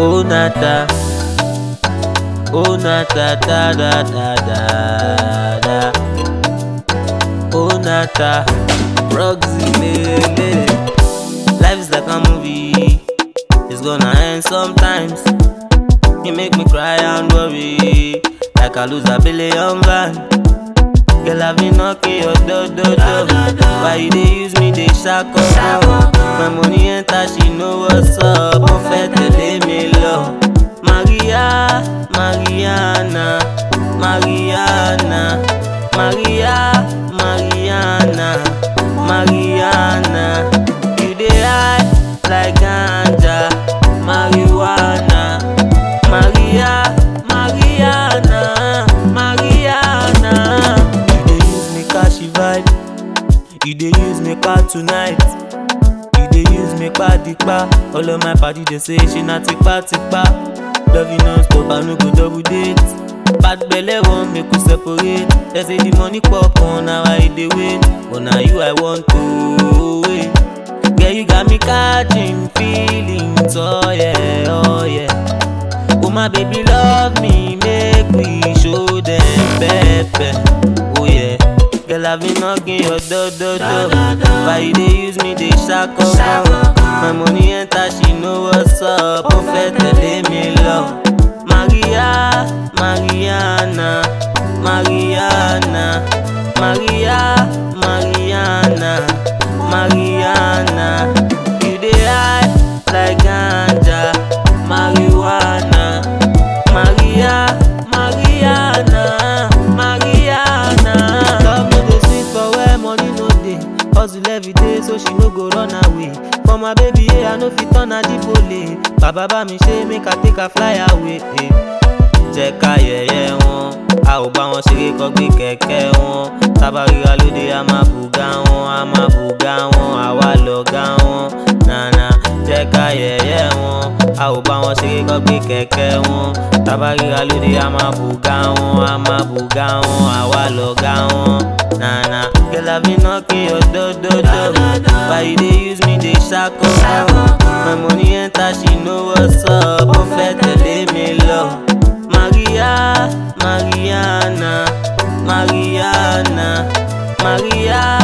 Oh nata, oh nata da da da da da. Oh nata, Roxy lele. Life is like a movie, it's gonna end sometimes. You make me cry and worry, like I lose a billion van. Girl, I've been knocking your door, door, door. Why you dey use me, dey shack up? My money enter, she know what's up. Mo fẹ́ tẹ̀lé mi lọ. Maria, Mariana, Mariana, Maria, Mariana, Mariana. You dey high like ganja, marijuana. Maria, Mariana, Mariana. You dey use me cash vibe, you dey use me pa tonight. You dey use me pa dipa, all of my party dey say she na tipa tipa. Love you non-stop, I no go double date. Bad belle wan make we separate. They say the money pop on, now I dey wait. But na you I want to wait. Girl, you got me catching feelings, oh yeah, oh yeah. Oh my baby love me, make we show them pepe. Oh yeah. Girl, I've been knocking your door, door, door. Why you dey use me, dey shack up? My money enter, she know what's up. Mo fẹ́ tẹ̀lé mi lọ. Maria, Mariana, Mariana, Maria, Mariana, Mariana. You dey high like ganja, marijuana. Maria, Mariana, Mariana. Love no dey sweet for where money no dey. Hustle every day so she no go run away. For my baby, yeah, I no fit turn her dipole. Bàbá bá mi ṣe make I take her fly away. Eh. Jẹ́ ká yẹ̀yẹ́ wọn, a ò bá wọn ṣeré kọ́ gbé kẹ̀kẹ́ wọn. Tábà ríra lóde, a máa bùgá wọn, a máa bùgá wọn, àwa lọ̀gá wọn. Nànà jẹ́ ká yẹ̀yẹ́ wọn, a ò bá wọn ṣeré kọ́ gbé kẹ̀kẹ́ wọn. Tábà ríra lóde, a máa bùgá wọn, a máa bùgá wọn, àwa lọ̀gá wọn. Nànà girl, I been knocking your door, door, door. Why you dey use me, dey shack up? My money enter, she know what's up. Mo fẹ́ tẹ̀lé mi lọ. Maria, Mariana, Mariana, Maria,